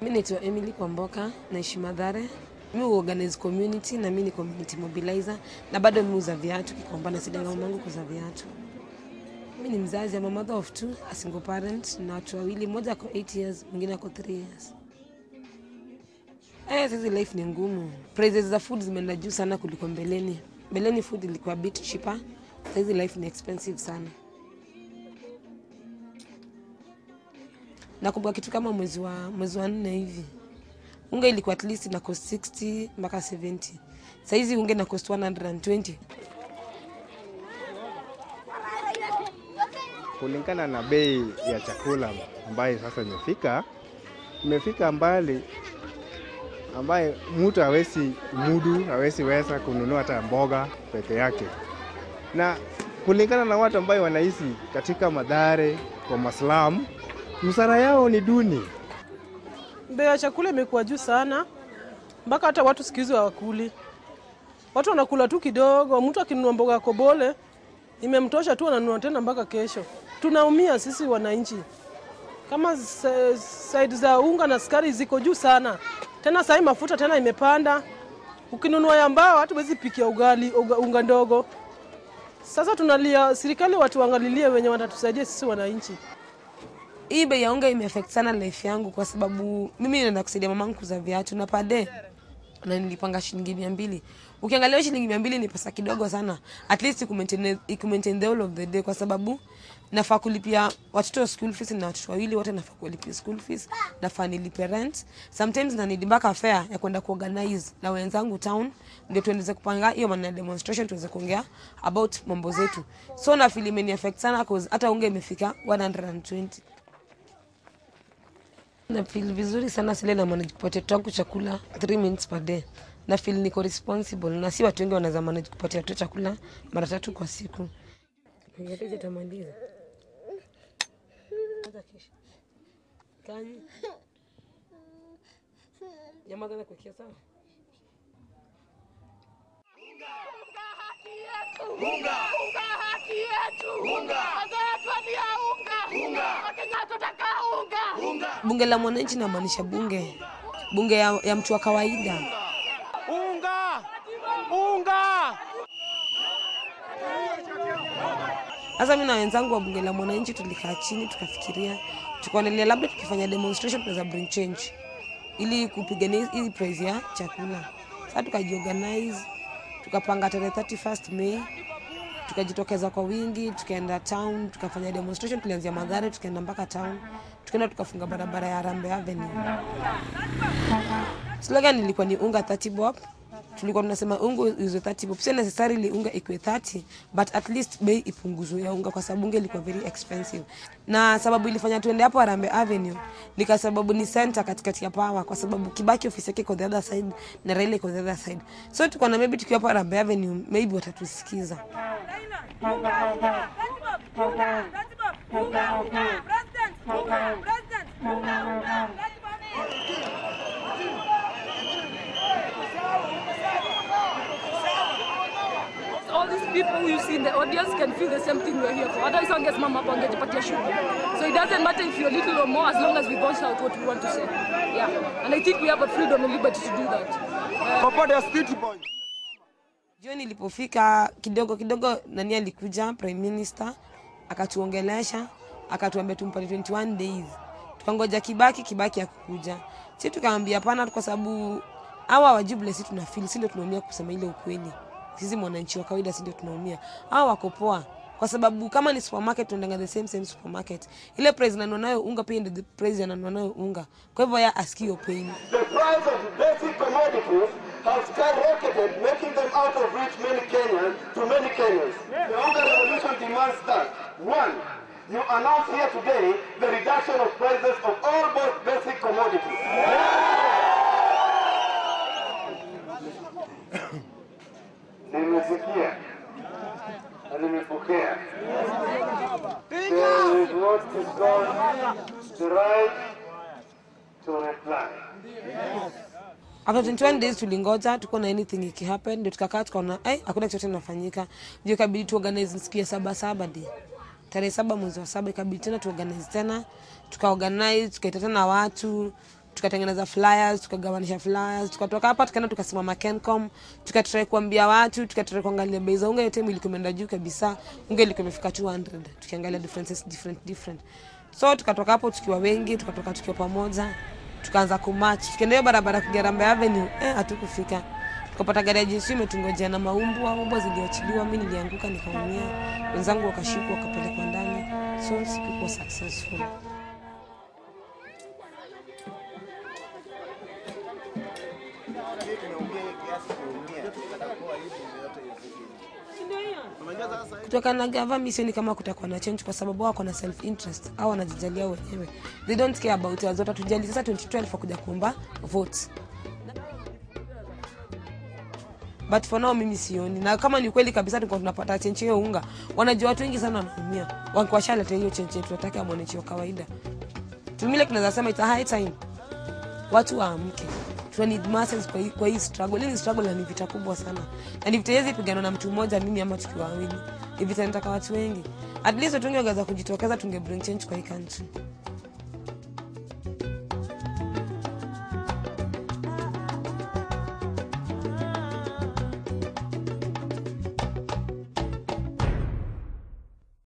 Mi naitwa Emily Kwamboka, naishi Madhare. Mi huorganize community na mi ni community mobilizer na bado mi uza viatu Kikomba, nasaidia mamangu kuuza viatu. Mi ni mzazi, ama mother of two, a single parent na watu wawili, mmoja ako 8 years, mwingine ako 3 years. Eh, sasa life ni ngumu. Prices za food zimeenda juu sana kuliko mbeleni. Mbeleni food ilikuwa bit cheaper. Sasa life ni expensive sana. Nakumbuka kitu kama mwezi wa mwezi wa nne hivi. Unga ilikuwa at least na cost 60 mpaka 70. Sasa hizi unga na cost 120. kulingana na bei ya chakula ambayo sasa imefika imefika mbali ambaye mtu hawezi mudu hawezi weza kununua hata mboga peke yake, na kulingana na watu ambayo wanaishi katika madhare kwa maslamu, msara yao ni duni. Bei ya chakula imekuwa juu sana, mpaka hata watu siku hizi hawakuli. Watu wanakula tu kidogo. Mtu akinunua mboga ya kobole imemtosha tu, ananunua tena mpaka kesho. Tunaumia sisi wananchi, kama sa- saidi za unga na sukari ziko juu sana, tena sahii mafuta tena imepanda. Ukinunua ya mbao hata huwezi pikia ugali uga, unga ndogo. Sasa tunalia serikali, watu waangalilie wenye watatusaidia sisi wananchi. Hii bei ya unga imeaffect sana life yangu kwa sababu mimi naenda kusaidia mamangu kuuza viatu na pade na nilipanga shilingi mia mbili. Ukiangalia hiyo shilingi mia mbili ni pesa kidogo sana, at least ikumaintain ikumaintain the whole of the day, kwa sababu nafaa kulipia watoto school fees na watoto wawili wote nafaa kulipia school fees, nafaa nilipe rent, sometimes na need mpaka fare ya kwenda kuorganize na wenzangu town, ndio tuendeze kupanga hiyo maana ya demonstration, tuweze kuongea about mambo zetu. So na feel imeni affect sana cause hata unga imefika 120 na feel vizuri sana sile na manage kupatia watoto wangu chakula 3 minutes per day. Na feel niko responsible na si watu wengi wanaweza manage kupatia watoto chakula mara tatu kwa siku. Ningeteja tamaliza. Hata kesho. Kani. Jamaa tena kuwekea sawa. Unga, unga haki yetu. Unga. Wazee tuambia unga. Unga. Wakenya tunataka unga. Unga. Bunge la mwananchi namaanisha bunge bunge ya, ya mtu wa kawaida. Unga. Unga. Sasa mimi na wenzangu wa bunge la mwananchi tulikaa chini tukafikiria, tukaonelea labda tukifanya demonstration tunaweza bring change ili kupigania hii price ya chakula. Sasa tukajiorganize, tukapanga tarehe 31st Mei, tukajitokeza kwa wingi, tukaenda town, tukafanya demonstration. Tulianzia Mathare, tukaenda mpaka town, tukaenda tukafunga barabara ya Harambee Avenue. Slogan ilikuwa ni unga 30 bob. Tulikuwa tunasema unga iuzwe 30 bob. Sio necessarily unga ikuwe 30, but at least bei ipunguzwe ya unga kwa sababu unga ilikuwa very expensive. Na sababu ilifanya tuende hapo Harambee Avenue ni kwa sababu ni center katikati ya power kwa sababu Kibaki ofisi yake iko the other side na Raila iko the other side. So tulikuwa na maybe tukiwa hapo Harambee Avenue maybe watatusikiza. all these people you see in the audience can feel the same thing we're here for. Otherwise, wangesimama hapo wangejipatia shughuli. So it doesn't matter if you're little or more, as long as we voice out what we want to say. Yeah, and I think we have a freedom and liberty to do that. Uh, Jioni ilipofika kidogo kidogo, nani alikuja prime minister akatuongelesha, akatuambia tumpatie 21 days. Tukangoja Kibaki, Kibaki akukuja. Si tukaambia hapana, kwa sababu hawa wajibu si tuna feel, si ndio tunaumia kusema ile ukweli. Sisi mwananchi wa kawaida si ndio tunaumia. Hawa wako poa kwa sababu kama ni supermarket tunaendanga the same same supermarket. Ile price nanunua nayo unga pia ndio the price ananunua nayo unga. Kwa hivyo ya asikio pain. The price of basic commodities has skyrocketed, making them out of reach many Kenyans to many Kenyans. The Hunger Revolution demands that one, you announce here today the reduction of prices of all both basic commodities. Nimesikia na nimepokea. There is what is called the right to reply. After 21 days tulingoja tuko na anything ikihappen, ndio tukakaa tukaona eh, hakuna chochote kinafanyika, ndio ikabidi tuorganize siku ya saba saba di tarehe saba mwezi wa saba ikabidi tena tuorganize tena, tukaorganize tukaita tena watu tukatengeneza flyers tukagawanisha flyers tukatoka hapa tukaenda tukasimama kencom tukatrai kuambia watu tukatrai kuangalia bei za unga yote ilikuwa imeenda juu kabisa unga ilikuwa imefika 200 tukiangalia differences different different so tukatoka hapo tukiwa wengi tukatoka tukiwa pamoja tukaanza kumach tukienda hiyo barabara kugarambe avenue eh hatukufika tukapata gari ya jinsi imetungojea na maumbwa umbwa ziliachiliwa mi nilianguka nikaumia wenzangu wakashikwa wakapelekwa ndani so sikuwa successful kutoka na gava mi sioni kama kutakuwa na change kwa sababu wako na self interest au wanajijalia wenyewe they don't care about us zote tujali sasa 2012 wakuja kuomba votes but for now mimi sioni na kama ni kweli kabisa tulikuwa tunapata chenche hiyo unga wanajua watu wengi sana wanaumia wakiwashaleta hiyo chenche tunataka ya mwananchi wa kawaida tumile tunaweza sema it's a high time watu waamke tuna need masses kwa hii, kwa hii struggle hii ni struggle na ni vita kubwa sana na ni vita hizi pigana na mtu mmoja mimi ama tukiwa wawili ni vita inataka watu wengi at least watu wengi wangeweza kujitokeza tunge bring change kwa hii country